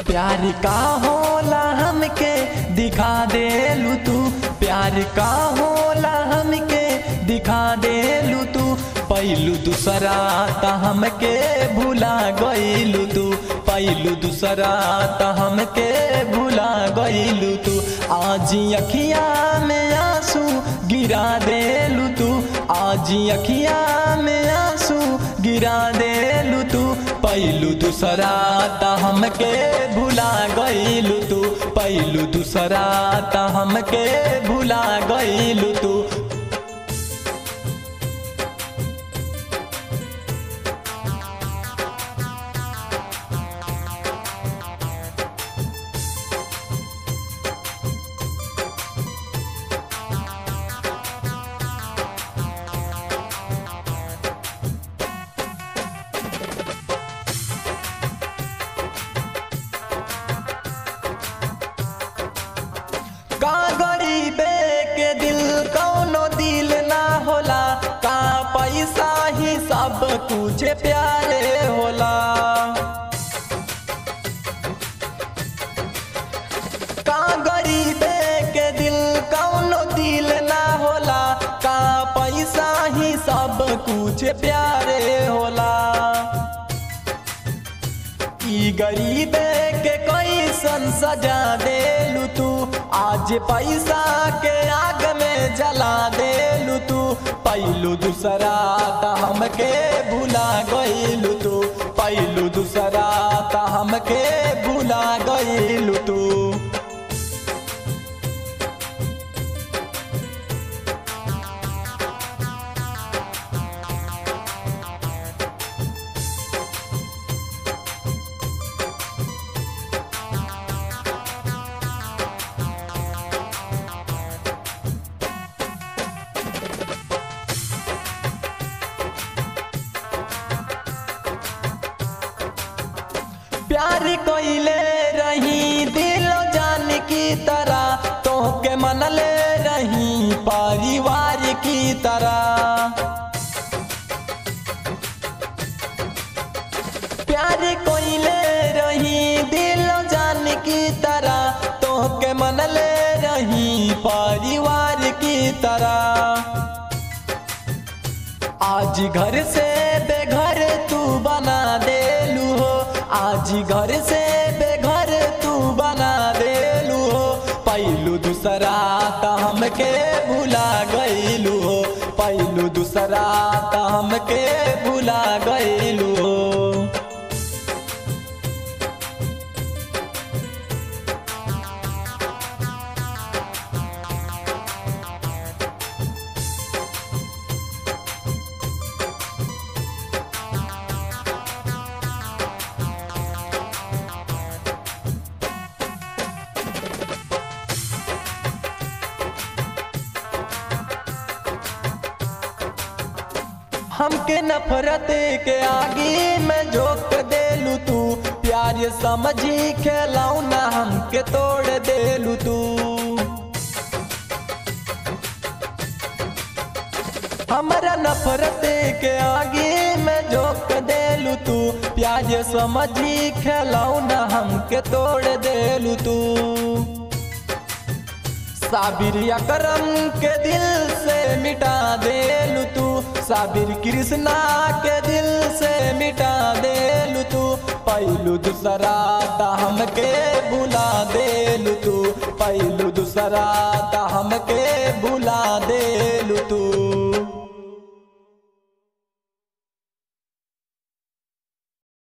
प्यार का होला हमके दिखा देलू तू प्यार का होला हमके दिखा देलू तू पैलू दूसरा त हमके भुला गईलू तू पैलू दूसरा त हमके भुला गईलू तू आज अखिया में आंसू गिरा देलू तू आज अखिया में आंसू गिरा देलू तू पैलू दूसरा त हमके भुला गईलू तू पैलू दूसरा त हमके भुला गईलू तू का गरीबे के दिल कौनो दिल ना होला का पैसा ही सब कुछ प्यारे होला का गरीबे के दिल कौनो दिल ना होला का पैसा ही सब कुछ प्यारे होला ई गरीबे के कैसन सजा देलू तू आज पैसा के आग में जला देलू तू पैलू दूसरा त हमके भुला गईलू तू पैलू दूसरा त हमके भुला गईलू तू प्यार कोइले रही दिलो जान की तरह तोहके मनले रही परिवार की तरह प्यार कोइले रही दिलो जान की तरह तोहके मनले रही परिवार की तरह आज घर से बेघर तू बना देलू हो आज घर से बेघर तू बना देलू हो पैलू दूसरा त हमके भुला गईलू हो पैलू दूसरा त हमके भुला गईलू हो हमके नफरत के आगे में झोंक देलू तू प्यार समझी खेलाऊ ना हमके तोड़ देलू तू हमारा नफरत के आगे में झोंक देलू तू प्यार समझी खेलाऊ ना हमके तोड़ देलू तू साबिर अकरम के दिल से मिटा देलू तू साबिर कृष्णा के दिल से मिटा देलू तू पैलू दूसरा त हमके भुला देलू तू पैलू दूसरा त हमके भुला देलू तू